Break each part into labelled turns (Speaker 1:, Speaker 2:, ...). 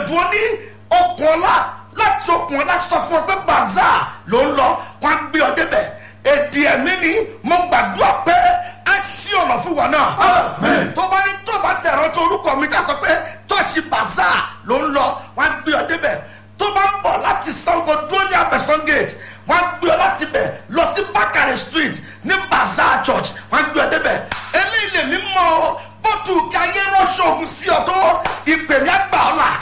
Speaker 1: dúró ní okùn ọlá láti okùn ọlá sọ fún ọ pé bazaar ló ń lọ wọn á gbé ọ débẹ̀ èdè ẹ̀mí ni mo gbàdúrà pé á ṣí ọ̀nà fún wa náà tó bá ní tó bá ti rántí orúkọ mi tá a sọ pé chọ́ọ̀chì bazaar ló ń lọ wọn á gbé ọ débẹ̀ tó bá ń bọ̀ láti sango dúró ní abẹ́sán gate wọ́n á gbé ọ láti bẹ̀ lọ sí bakare street ní bazaar church wọ́n á gbé ọ débẹ̀ eléyìí lè mí mọ́ ọ bótú kí ayé rọ́ṣọ́ ogun sí ọ tó ìpè mi àgbà ọ là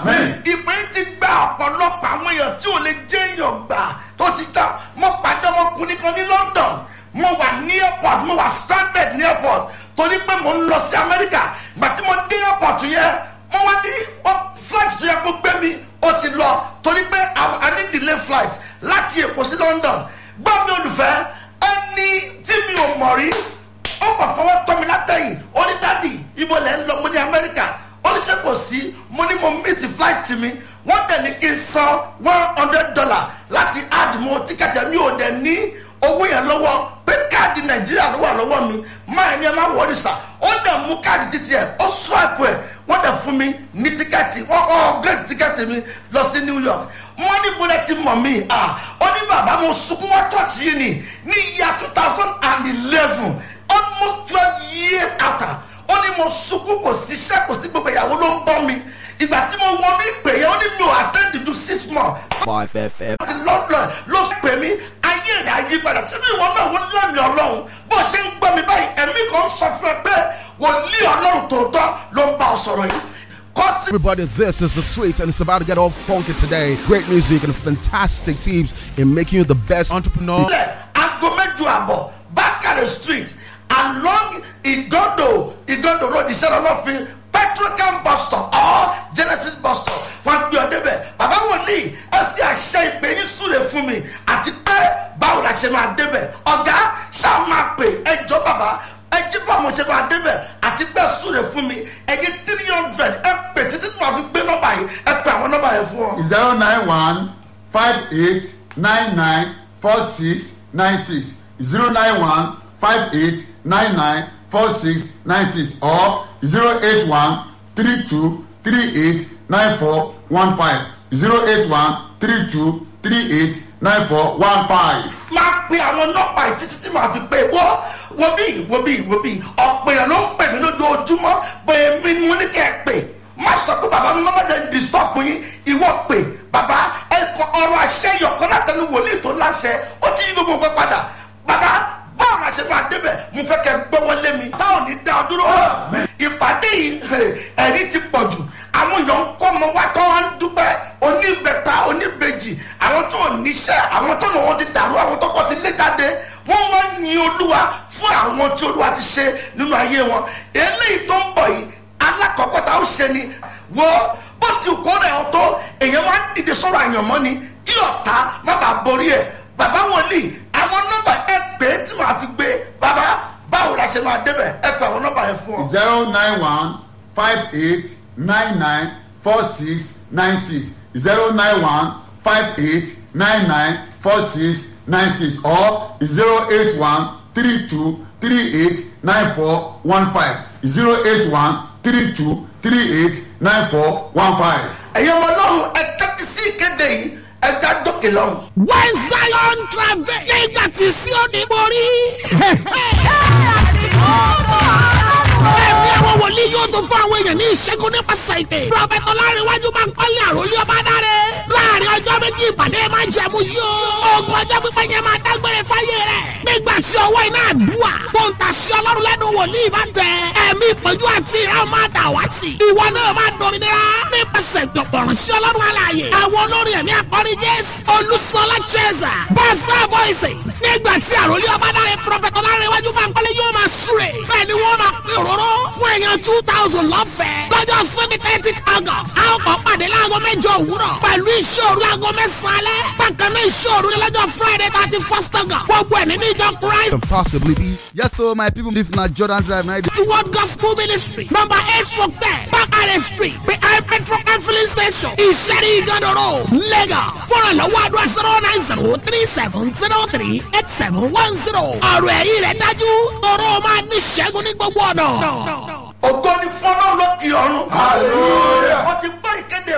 Speaker 1: ìpè yìí ti gba ọ̀pọ̀lọpọ̀ àwọn èèyàn tí ò lè jẹ́ èèyàn gbà tó ti tán mo pàdé ọmọkùnrin kan ní london mo wà ní airport mo wà stranded ní airport torí pé mo ń lọ sí amẹ́ríkà ìgbà tí mo dé airport yẹn mo wá ní flight tó yẹ kó gbé mi ó ti lọ torí pé a ní delay flight láti èkó sí london gbọ́ mi olùfẹ́ ẹni tí mi ò mọ̀ rí ó kàn fọwọ́ tọ́ mi látẹ̀yìn ó ní dádì ibo lẹ̀ ń lọ mo ní amẹ́ríkà ó ní ṣe kò sí mo ní mo miss flight mi wọ́n dẹ̀ ní kí n san one hundred dollar láti add mo tíkẹ́tì mi ò dẹ̀ ní owó yẹn lọ́wọ́ pé káàdì nàìjíríà ló wà lọ́wọ́ mi máa ní ẹ má wọrí sà ó dẹ̀ mú káàdì títí ẹ̀ ó swipe ẹ̀ wọ́n dẹ̀ fún mi ní tíkẹ́ẹ̀tì wọ́n upgrade tíkẹ́ẹ̀tì mi lọ sí new york wọ́n ní bọ́lẹ̀ ti mọ̀ mí ó ní bàbá mo sunkún wá church yìí ni ní ìyá two thousand and eleven almost twelve years after ó ní mo sunkún kò sí iṣẹ́ kò sí gbogbo ìyàwó ló ń bọ́ mi ìgbà tí mo wọnú ìpè yẹn ó ní mi ò attend to six months.
Speaker 2: five fm.
Speaker 1: láti london ló pè mí ayé rẹ̀ ayé padà síbi ìwọ náà wọ́n lẹ́mìí ọlọ́run bó ṣe ń gbọ́ mi báyìí ẹ̀mí kan sọ fún ẹ pé wòlíì ọlọ́run tòótọ́ ló ń bá ọ sọ̀rọ̀ yìí.
Speaker 2: Everybody, this is the sweet, and it's about to get all funky today. Great music and fantastic tips in making you the best entrepreneur.
Speaker 1: ilẹ̀ aago mẹ́jọ àbọ̀ bákàrẹ̀ street along igodo igodo road ìṣẹ́rọ̀ ọlọ́fin petrocam bus stop or genesis bus stop wọn gbé ọ débẹ̀ bàbá wòlíì ẹ fi àṣẹ ìpè yín súre fún mi àti pé báwo la ṣe máa débẹ̀ ọ̀gá ṣáà máa pè ẹjọ́ bàbá ẹjẹ́ bá mo ṣe máa débẹ̀ àti pé súre fún mi ẹyẹ three hundred ẹ pè títí tí màá fi gbé nọ́mbà yìí ẹ pè àwọn nọ́mbà yẹn fún ọ.
Speaker 3: zero nine one five eight nine nine four six nine six zero nine one five eight nine nine four six nine six or zero eight one three two three eight nine four one five zero eight one three two three eight nine four one five.
Speaker 1: máa pe àwọn nọ́mbà yìí títí tí màá fi pè wọ́ wo bí wo bí wo bí ọ̀pọ̀ èèyàn ló ń pè mí lójoojúmọ́ pé mi ni mo ní kẹ́ ẹ pè má sọ pé bàbá mi máa ń disturb yín ìwọ pè bàbá ẹ̀kọ́ ọ̀rọ̀ àṣẹ yọ̀kan látẹnu wòlíì tó láṣẹ ó ti yí gbogbo nǹkan padà bàbá báwo la ṣe máa débẹ̀ mo fẹ́ kẹ́ gbọ́wọ́ lé mi táwọn ní dá ọ dúró ìpàdé yìí ẹ̀rí ti pọ̀ jù àwọn èèyàn ń kọ́ ọmọ wa tó wá ń dúpẹ́ oníbẹ̀ta oníbejì àwọn tó níṣẹ́ àwọn tó nà wọ́n ti dàrú àwọn tó kọ́ ti lé jáde wọ́n wá ń yin olúwa fún àwọn tí olúwa ti ṣe nínú ayé wọn eléyìí tó ń bọ̀ yìí alákọ̀ọ́kọ́ tá ó ṣe ni wo bó ti kó rẹ̀ ọ́ tó èèyàn wá dìde sọ̀rọ̀ àyànmọ́ ni kí ọ̀tá má bàa borí ẹ̀ bàbá wòlíì àwọn nọ́mbà ẹ pè é tí màá fi gbé bàbá báwo la ṣe máa débẹ̀ ẹ pè àwọn nọ́mbà yẹn fún ọ.
Speaker 3: zero nine one five eight nine nine four six nine six zero nine one five eight nine nine four six nine six or zero eight one three two three eight nine four one five zero eight one three two three eight nine four one five.
Speaker 1: ẹ̀yin ọmọ ọlọ́run ẹ tẹ́tí sí ìkéde yìí ẹ dá dókè lọ́run.
Speaker 4: when zion travel nígbà tí Síónì borí. ẹ̀mí àwọn wòlíì yóò tó fún àwọn èèyàn ní ìṣẹ́gun nípasẹ̀ ìpè. prọfẹ̀tì ọlárẹ̀wájú máa ń kọ́lé àròlé ọba dáre. láàrin ọjọ́ méjì ìpàdé máa jẹ̀mú yóò. ogun ọjọ́ pípẹ́ yẹn máa dágbére fáyé rẹ̀. nígbà tí ọwọ́ iná àdúrà tó ń tàṣí ọlọ́run lẹ́nu wòlíì bá tẹ. ẹ̀mí ìpọ́njú àti ìran máa dà wá sí. ìwọ náà máa dominira nípasẹ̀ ìdọ̀gbọ̀ràn sí ọlọ́run alààyè. àwọn olórin ẹ̀mí akọrin jésù olùsọlá cheza bọ́sà voices. nígbà tí àròlé ọba dáre prọfẹ̀tì ọlárẹ̀wájú máa ń kọ́lé yóò máa súre. bẹ́ẹ̀ ni wọ́n máa pín òróró fún èèyàn two thousand lọ́fẹ̀ẹ́. lọ́jọ́ sunday thirty august a ó kọ́ pàdé láago mẹ́jọ òwúrọ̀ pẹ̀lú ìṣòro láago mẹ́sàn-án alẹ́. bákan náà ìṣòro ní lọ́jọ́ friday thirty first august. gbogbo ẹ̀ nínú ìjọ christ
Speaker 2: Can possibly be. Yes, so my people, this is not Jordan Drive. Now,
Speaker 4: the word gospel ministry number eight four ten bakare street behind petrol and filling station ìṣẹ́rí ìgànnà road lagos fọ́nrán lọ́wọ́ àdúrà zero nine zero three seven zero three eight seven one zero ọ̀rọ̀ ẹ̀rí rẹ̀ dájú tọrọ máa ní ṣẹ́gun ní gbogbo ọ̀nà.
Speaker 1: ògo ni fọlọ́ lókè ọ̀run.
Speaker 3: hallelujah.
Speaker 1: wọ́n ti gbọ́ ìkéde